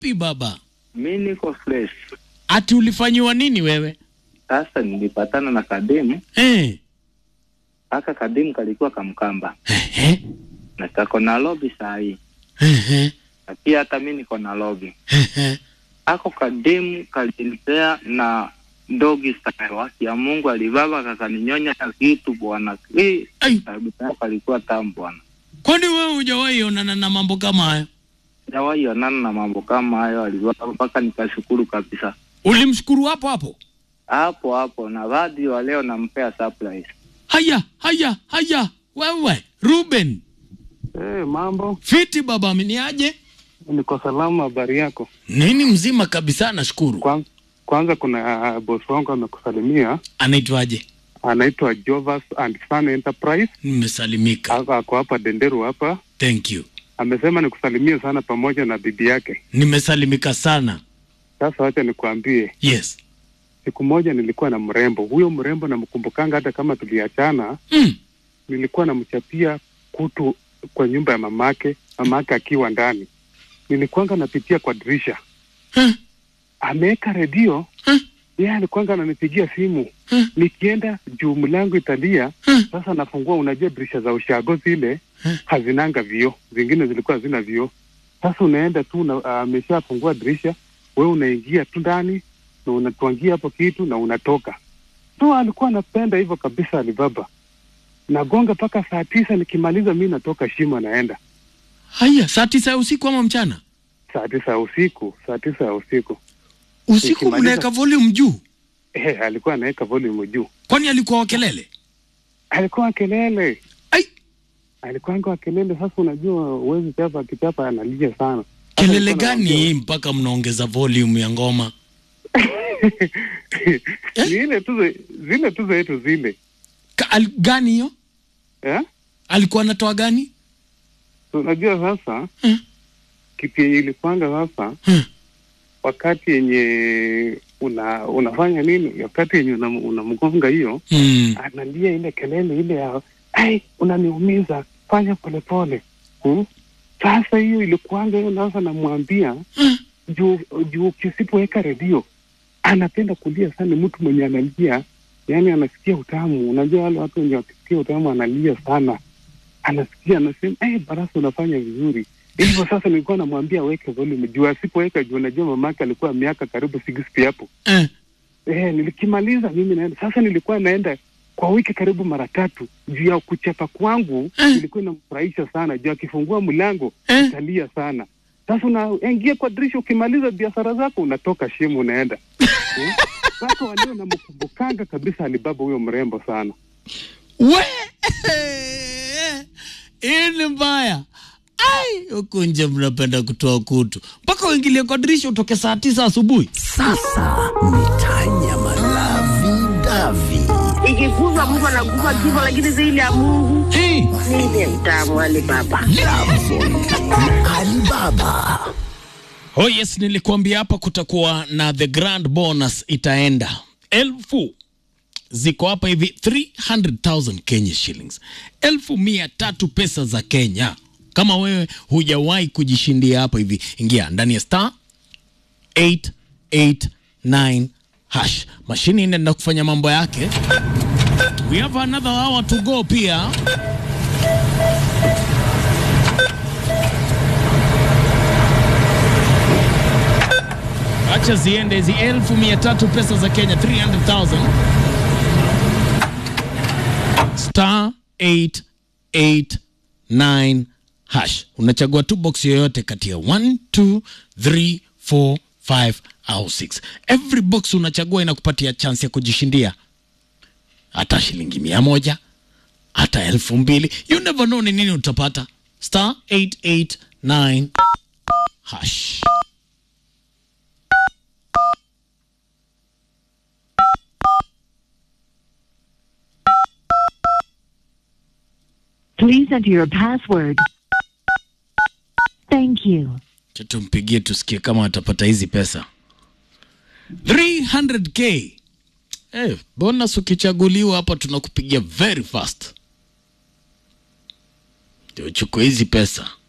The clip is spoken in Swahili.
Pi baba, Mi niko fresh. ati ulifanyiwa nini wewe? Sasa nilipatana na kademu, Eh. aka kademu kalikuwa kamkamba Ehe. na kako na lobi saa hii, Ehe. na pia hata mi niko na lobi. Ehe. Ako kademu kalinipea na ndogi style waki ya Mungu alibaba kakaninyonya kitu bwana. Eh, Ai, kabisa yako alikuwa tamu bwana. kwani wewe hujawahi onana na mambo kama hayo? Sijawahi onana na mambo kama hayo, alibaba mpaka nikashukuru kabisa. Ulimshukuru hapo hapo? Hapo hapo na badi wa leo nampea surprise. Haya, haya, haya. Wewe Ruben, Eh, mambo fiti baba, ameniaje? niko salama. Habari yako? Nini mzima kabisa, nashukuru. Kwanza, kwanza kuna uh, bosi wangu amekusalimia, Anaitwaje? anaitwa Jovas and Son Enterprise, Nimesalimika. ako ako hapa Denderu hapa. Thank you. Amesema nikusalimie sana pamoja na bibi yake. Nimesalimika sana. Sasa wacha nikuambie, Yes. siku moja nilikuwa na mrembo. Huyo mrembo namkumbukanga, hata kama tuliachana, Mm. nilikuwa namchapia kutu kwa nyumba ya mamake, mamake akiwa ndani. Nilikuwanga napitia kwa dirisha, Huh? ameweka redio Huh? yeye alikuwanga ananipigia simu Huh? nikienda juu mlango italia Huh? sasa nafungua unajua dirisha za ushago zile Huh? hazinanga vioo zingine zilikuwa hazina vioo sasa unaenda tu na- ameshafungua dirisha we unaingia tu ndani na unatwangia hapo kitu na unatoka so alikuwa anapenda hivyo kabisa alibaba nagonga mpaka saa tisa nikimaliza mi natoka shimo naenda Haya, saa tisa ya usiku ama mchana? saa tisa ya usiku saa tisa ya usiku Usiku Nikimaliza- mnaweka volume juu, eh, alikuwa anaweka volume juu kwani alikuwa wa kelele? alikuwa kelele Ai, alikuanga wa kelele. Sasa unajua uwezi chapa, akichapa analia sana. Sasa kelele nilikuwa gani namwambia- hii mpaka mnaongeza volume ya ngoma? ni ile tu ze- zile tu zetu zile Ka, al, gani hiyo? eh? Alikuwa anatoa gani? So, unajua sasa Hmm. kitu yenye ilipanga sasa Hmm. wakati yenye una unafanya nini, wakati yenye unam- unamgonga hiyo Mm. analia ile kelele ile ya ai, unaniumiza, fanya polepole hmm? Sasa hiyo ilikuanga hiyo, sasa namwambia Hmm. juu juu kisipoweka redio anapenda kulia sana. Mtu mwenye analia, yani anasikia utamu. Unajua wale watu wenye wakisikia utamu analia sana, anasikia anasema, eh, Barasa unafanya vizuri. Hivyo sasa nilikuwa namwambia aweke volume juu, asipoweka juu, unajua mamake alikuwa miaka karibu 60 hapo. Eh. Eh, nilikimaliza mimi naenda sasa. Nilikuwa naenda kwa wiki karibu mara tatu juu ya kuchapa kwangu Eh. ilikuwa inamfurahisha sana juu akifungua mlango Eh. italia sana. Sasa unaingia kwa dirisha, ukimaliza biashara zako unatoka shimo unaenda Eh? Sasa walio namkumbukanga kabisa Alibaba huyo mrembo sana. We hii ni mbaya. Ai, huku nje mnapenda kutoa kutu mpaka uingilie kwa dirisha utoke saa tisa asubuhi. Sasa ni Tanyama Lavi Davi. ikiguzwa mtu anaguza kifo, lakini zaidi ya Mungu Hey, ndiye mtamu wale baba. Alibaba. oh yes, nilikuambia hapa kutakuwa na the grand bonus itaenda elfu ziko hapa hivi 300,000 Kenya shillings, elfu mia tatu pesa za Kenya. Kama wewe hujawahi kujishindia hapa hivi, ingia ndani ya star 889 hash. Mashini inaenda kufanya mambo yake. We have another hour to go pia. Acha ziende hizi elfu mia tatu pesa za Kenya 300,000 star 889 hash. Unachagua tu box yoyote kati ya 1 2 3 4 5 au 6. Every box unachagua inakupatia chance ya kujishindia hata shilingi mia moja hata elfu mbili you never know ni nini utapata. Star 889 hash. Please enter your password. Thank you. Acha tumpigie tusikie kama atapata hizi pesa 300k eh, bonus ukichaguliwa hapa tunakupigia very fast ndio uchukue hizi pesa